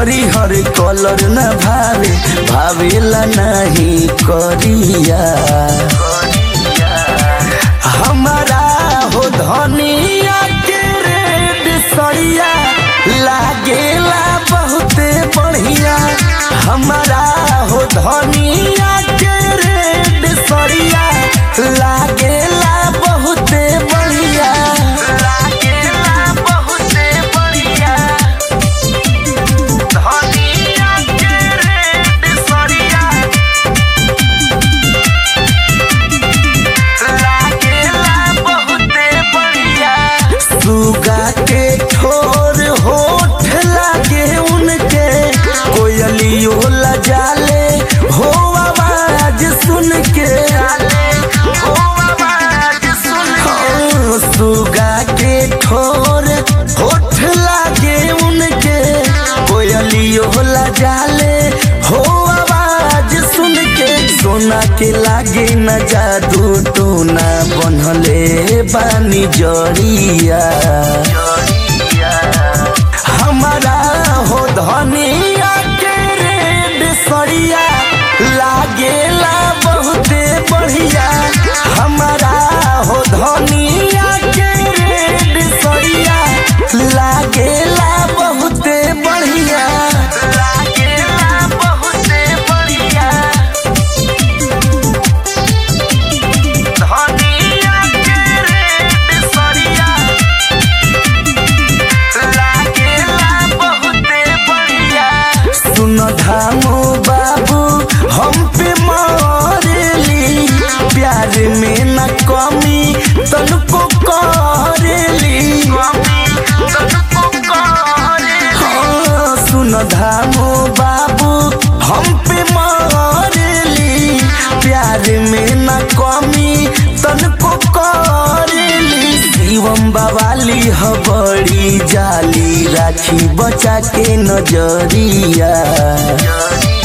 हरिहर colour न भावे भावेला नहीं करिया हमारा हो धनिया के रेड सड़िया लागेला बहुते बढ़िया हमारा हो धनिया के रेड सड़िया लागेला बहुते बढ़िया लागेला बहुते बढ़िया धनिया के रेड सड़िया लागेला बहुते बढ़िया सुगा के ठोर होठ लागे उनके कोयलियो लजाले हो आवाज सुन के हो आवाज सुन के सुगा के ठोर होठ लागे उनके कोयलियो लजाले हो आवाज सुन के सोना के लागे न जादू टोना बनले बानी जड़िया हमारा हो धनिया के रेड सड़िया लागेला बहुते बढ़िया हमारा हो धनिया के रेड सड़िया लागेला बहुते बढ़िया लागेला बहुते बढ़िया धनिया के रेड सड़िया लागेला बहुते बढ़िया सुन धामो बाबू हम पे मरेली प्यार में न कमी तनको करेली हाँ, सुन धामो बाबू हम पे मरेली प्यार में न कमी तनको करेली शिवम बवाली ह बड़ी जाली राखी बचा के नजरिया